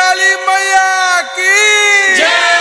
काली मैया की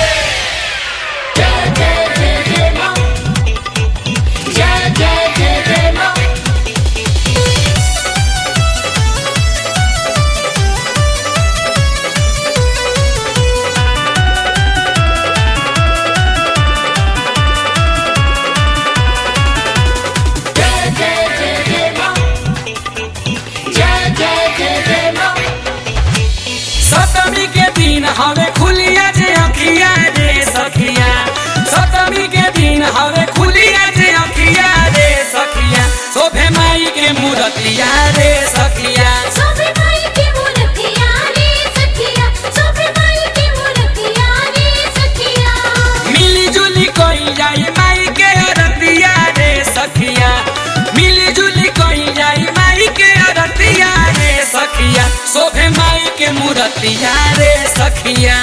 सप्तमी के दिन हवे खुलिया जे अखिया रे सखिया सप्तमी के दिन हवे खुलिया जे अखिया रे सखिया शोभे माई के मूर्तिया रे सखिया मिली जुली कोई जाई माई के अरतिया रे सखिया मिली जुली कोई जाई माई के अरतिया रे सखिया शोभे माई के मूर्तिया रे सखिया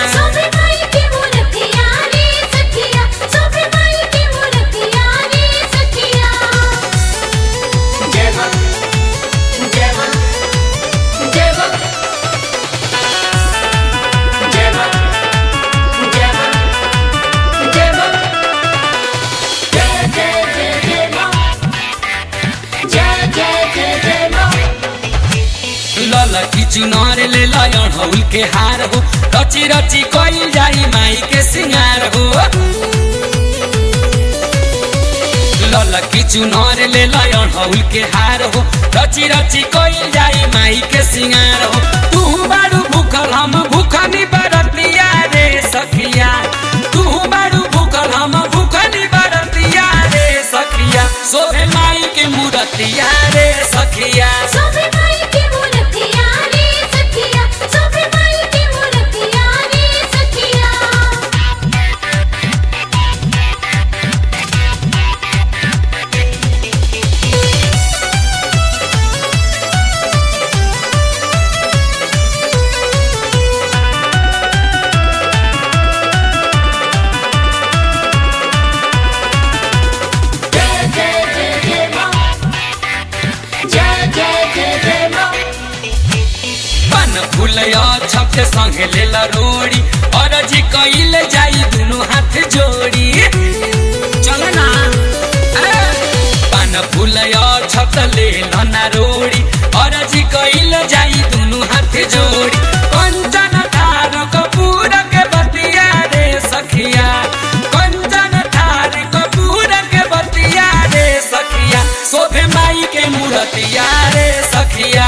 ललकी चुनार ले लयन हौल के हार हो रची रची कोई जाई माई के सिंगार हो ललकी चुनार ले लयन हौल के हार हो रची रची कोई जाई माई के सिंगार हो तू बारू भूखल हम भूखनी बरतिया रे सखिया तू बारू भूखल हम भूखनी बरतिया रे सखिया शोभे माई के मूर्तिया रे सखिया पन फुलया छप संगे लेल रोड़ी और जी कइल जाई दुनु हाथ जोड़ी चल ना ए, पन फुलया छप ले ना रोड़ी और जी कइल जाई दुनु हाथ जोड़ी कंचन थार कपूर के बतिया रे सखिया कंचन थार कपूर के बतिया रे सखिया शोभे माई के मूर्तिया रे सखिया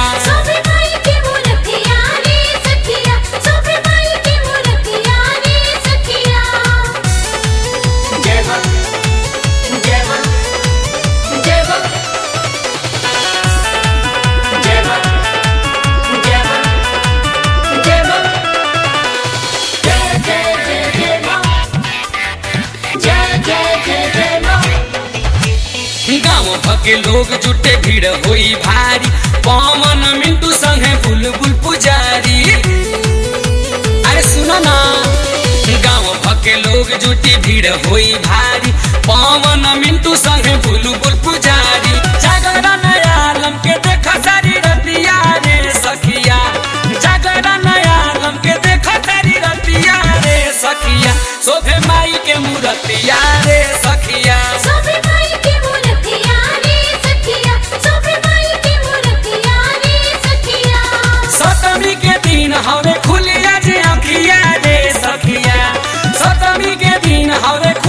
गाँव भके लोग जुटे भीड़ होई भारी पवन मिंटू संगे बुलबुल पुजारी अरे सुनो ना गाँव भके लोग जुटी भीड़ होई भारी पवन मिंटू संगे बुलबुल पुजारी जागरण आलम के देख सारी रतिया रे सखिया जागरण आलम के देख सारी रतिया रे सखिया शोभे माई के मूर्तिया रे सखिया सप्तमी के दिन हवे खुलिया जे अखिया रे सखिया सप्तमी के दिन हवे